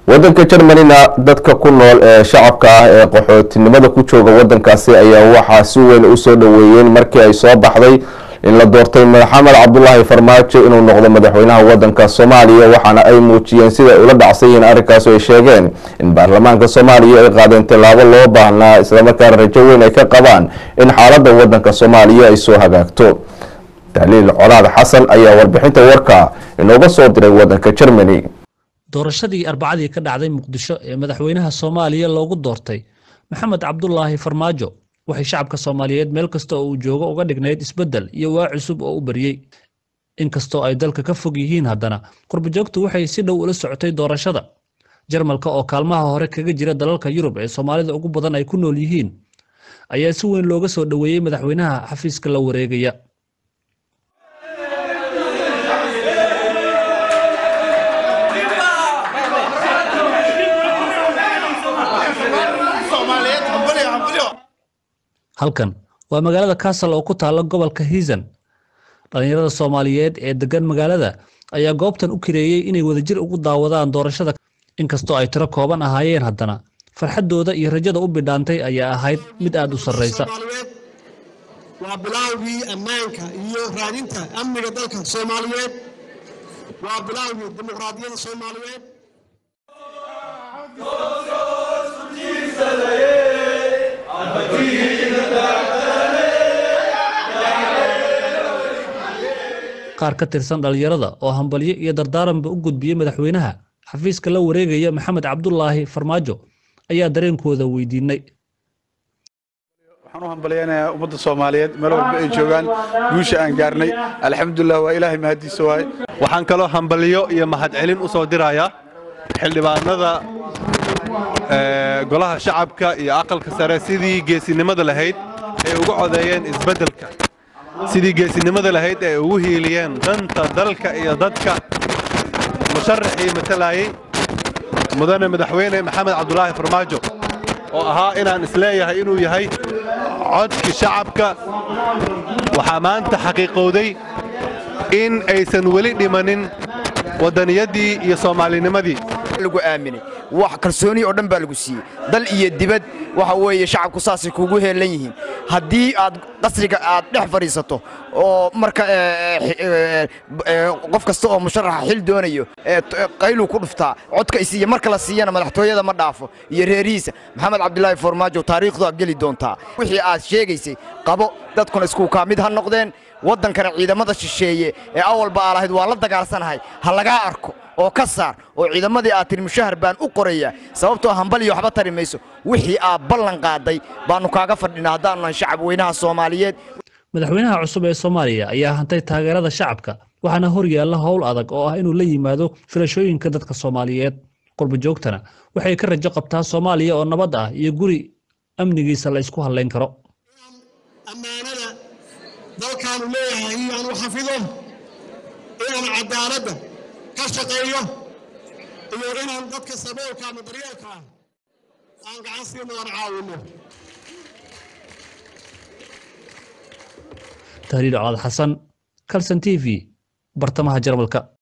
wadanka jermanina dadka ku nool ee shacabka ah ee qaxootinimada ku jooga wadankaasi ayaa waxaa si weyn usoo dhoweeyeen markii ay soo baxday in la doortay maxamed cabdulaahi farmaajo inuu noqdo madaxweynaha wadanka soomaaliya waxaana ay muujiyeen siday ula dhacsan yihiin arrinkaas ay sheegeen in baarlamaanka soomaaliya ay qaadeen tilaabo loo baahnaa islamarkaana rajo weyn ay ka qabaan in xaalada wadanka soomaaliya ay soo hagaagto tahliil colaad xasan ayaa warbixinta warka inooga soo diray wadanka germany doorashadii arbacadii ka dhacday muqdisho ee madaxweynaha soomaaliya loogu doortay maxamed cabdulaahi farmaajo waxay shacabka soomaaliyeed meel kasta oo uu joogo uga dhignayd isbeddel iyo waa cusub oo u baryey inkastoo ay dalka ka fog yihiin haddana qurbajoogtu waxay si dhow ula socotay doorashada jarmalka oo kaalmaha hore kaga jira dalalka yurub ee soomaalida ugu badan ay ku nool yihiin ayaa si weyn looga soo dhoweeyey madaxweynaha xafiiska la wareegaya halkan waa magaalada kassal oo ku taalla gobolka hiisan dhallinyarada soomaaliyeed ee degan magaalada ayaa goobtan u kireeyey inay wadajir ugu daawadaan doorashada inkastoo ay tiro kooban ahaayeen haddana farxaddooda iyo rajada u bidhaantay ayaa ahayd mid aad u sarraysa waa bilaawgii ammaanka iyo raadinta amniga dalka soomaaliyeed waa bilaawgii dimuqraadiyadda soomaaliyeed qaar ka tirsan dhallinyarada oo hambalyo iyo dardaaranba u gudbiyey madaxweynaha xafiiska la wareegaya maxamed cabdulaahi farmaajo ayaa dareenkooda weydiinay waxaan u hambalyaynayaa ummadda soomaaliyeed meel walba ay joogaan guusha aan gaarnay alxamdulilah waa ilaahay mahadiisa waaye waxaan kaloo hambalyo iyo mahadcelin u soo dirayaa xildhibaanada golaha shacabka iyo aqalka sare sidii geesinimada lahayd ay uga codeeyeen isbeddelka sidii geesinimada lahayd ay ugu hiiliyeen danta dalka iyo dadka musharaxii matalayey mudane madaxweyne maxamed cabdulaahi farmaajo oo ahaa inaan isleeyahay inuu yahay codkii shacabka waxaa maanta xaqiiqowday in aysan weli dhimanin waddaniyadii iyo soomaalinimadii lagu aaminay wax kalsooni oo dhan baa lagu siiyey dal iyo dibad waxa weeye shacabku saasay kugu heelan yihiin haddii aad qasriga aad dhex fadhiisato oo marka qof kasta oo musharaxa xil doonayo qayluu ku dhuftaa codka isiiya marka la siiyana madaxtooyada ma dhaafo iyo reerihiisa maxamed cabdilaahi farmaajo taariikhdu aad geli doontaa wixii aad sheegaysay qabo dadkuna isku kaa mid ha noqdeen waddankana ciidamada shisheeye ee awalba aa lahayd waa la dagaalsanahay ha lagaa arko oo ka saar oo ciidamadii aad tiri mushahar baan u qorayaa sababtoo hambaliyo waxba tari mayso wixii aad ballan qaaday baannu kaaga fadhinaa haddaannu nahay shacab weynaha soomaaliyeed madaxweynaha cusub ee soomaaliya ayaa hantay taageerada shacabka waxaana hor yaalla howl adag oo ah inuu la yimaado filashooyinka dadka soomaaliyeed qurbajoogtana waxay ka rajo qabtaa soomaaliya oo nabad ah iyo guri amnigiisa la ysku hallayn karo ammaanada dalkaanu leeyahay inaanu xafido inaan cadaaladda ka shaqeeyo iyo inaan dadka saboolka ama daryeelka ah aan gacan siino aan caawinno tahliil colaad xasan kalson t v bartamaha jarmalka